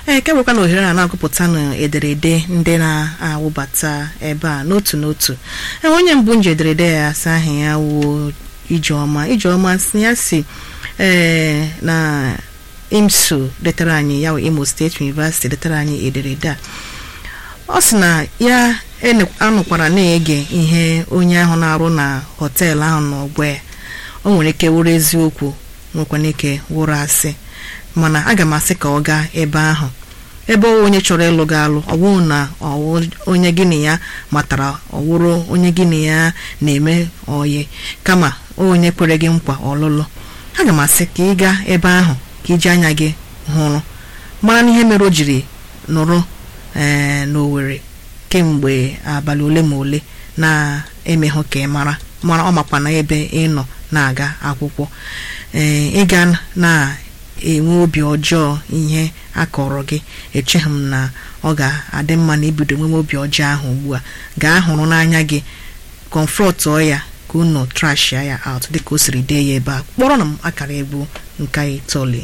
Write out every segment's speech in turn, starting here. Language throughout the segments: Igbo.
ee ke bụkwa na ohere a na-agụpụta na ederede ndị na-awụbata ebe a n'otu n'otu ee onye mbụ nji ederede ya asa aha ya wuo ijeọma ijeọma si ya si ee na imsu detara anyị ya wụ imo steeti university detara anyị ederede a ọ sị na ya ene- anụkwara na-ege ihe onye ahụ na-arụ na họteelụ ahụ n'ọgbọ ya o nwere ike wụrụ eziokwu nwekwana ike wụrụ asị mana aga m asị ka ọ gaa ebe ahụ ebe ọ onye chọrọ ịlụ gị alụ ọ bụrụ na ọ wụ onye gị na ya matara ọ wụrụ onye gị na ya na-eme oyi kama onye kwere gị nkwa ọlụlụ aga m asị ka ị gaa ebe ahụ ka iji anya gị hụrụ mara n'ihe mere o jiri nụrụ ee n'Owerri kemgbe abalị ole ma ole na-emehụ ka ị mara mara ọ makwa na ebe ị nọ na-aga akwụkwọ ee ịga na-enwe obi ọjọọ ihe akọrọ gị echeghị m na ọ ga-adị mma na ibido nwewe obi ọjọọ ahụ ugbu a gaa hụrụ n'anya gị kọmfrọtụọ ya ka unu trashia ya out dịka o siri dee ya ebe a kpọrọ na m akara egwu nke itoolu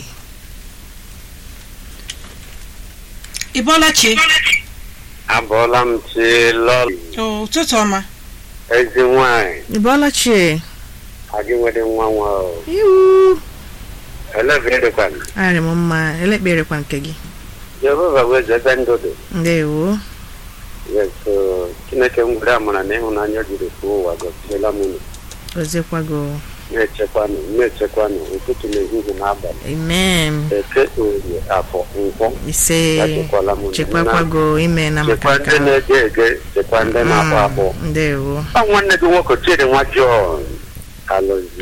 ị bọọla chi abụọla m chi lọlị ụtụtụ ọma ezi nwanyị ị bọọla chie adị nwere nwa nwa o. iwu eleberekwana arị m mma elekperekwa nke gị jehova weze ebe ndụ dị ndewo yeso chineke m gwere amara na ịhụnanya o jiri fụọ ụwa gọziela m unu gọziekwago na-echekwanụ na-echekwanụ ụtụtụ na ehihie na abalị amen eke orie afọ nkwọ ise echekwala m unu. chekwakwago ime na chekwa maka nke ndị na-ege ege chekwa ndị na-akpọ akpọ Mm, ndewo ọ nwanne gị nwoke chidi nwa jọn alụzi